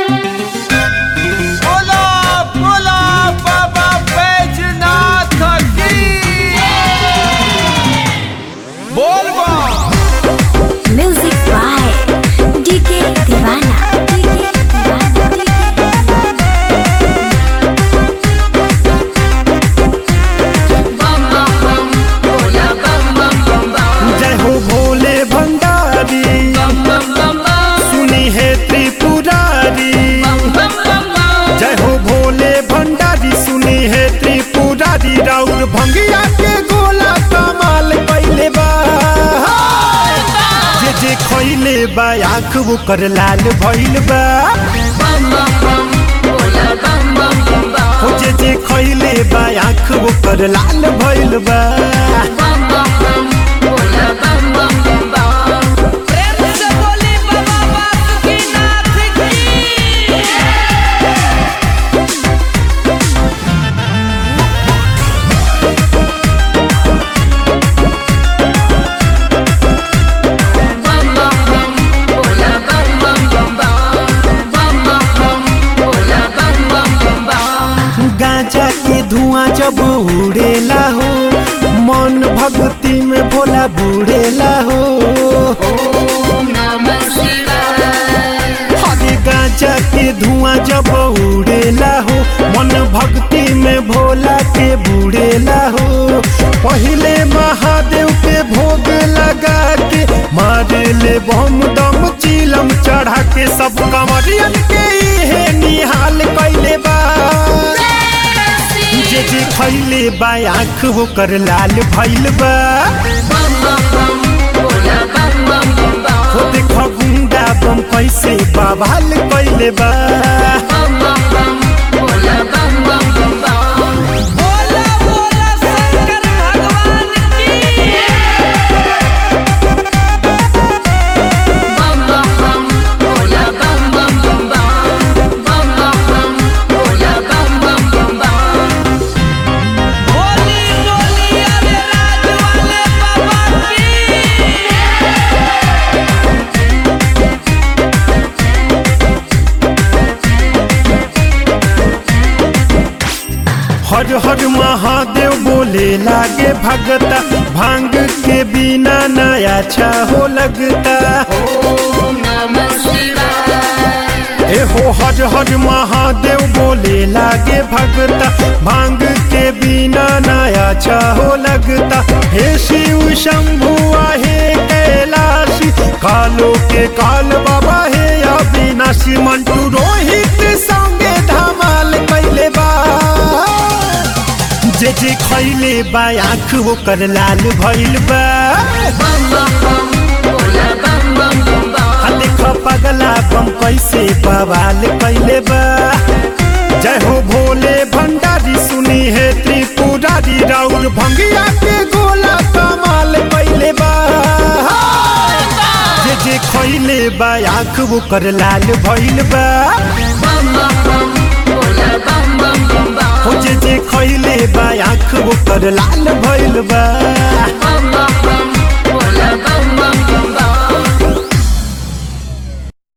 बोला बोला बाबा बैजनाथ की बोल बा Music by DK Divana. DK Divana. DK जय हो भोले भंडारी सुनी है त्रिपुरारी जय हो भोले भंडारी सुनी है त्रिपुरारी राउर भंगिया के गोला कमाल पहले बा जे जे खइले बा आँख वो कर लाल भइल बा हो जे जे खइले बा आँख वो कर लाल भइल बा प्रेम से बोली बाबा बासुकीनाथ की गांजा के धुआं जब उड़ेला हो मन भक्ति में भोला बुड़ेला हो हरे गांजा के धुआं जब उड़ेला हो मन भक्ति में भोला के बुड़ेला हो पहले महादेव के भोग लगा के मारे ले बम दम चिलम चढ़ा के सब कमरियन के इहे निहाल कैले बा जे जे खैले बा आँख होकर लाल भइल बा हो देख गुंडा बम कैसे बवाल कैले बा बोला बोला शंकर भगवान की बोली डोली अरे राज वाले बाबा की हर हर महादेव बोले लागे भगता भांग के बिना नया अच्छा हो लगता ए हो हर हर महादेव बोले लागे भगता भांग के बिना नया अच्छा हो लगता हे शिव शंभु हे कैलाशी कालो के काल बाबा हे अविनाशी मंटू रोहित संगे धमाल कैले बा जे जे खैले बा आँख ओकर लाल भइल बा आ देख पगला बम कैसे बवाल कैले बा जय हो भोले भंडारी सुनी है त्रिपुरारी राउर भंगिया के गोला कमाल कैले बा जे जे खैले बा आँख ओकर लाल भइल बा हो जे जे खैले बा आँख ओकर लाल भइल बा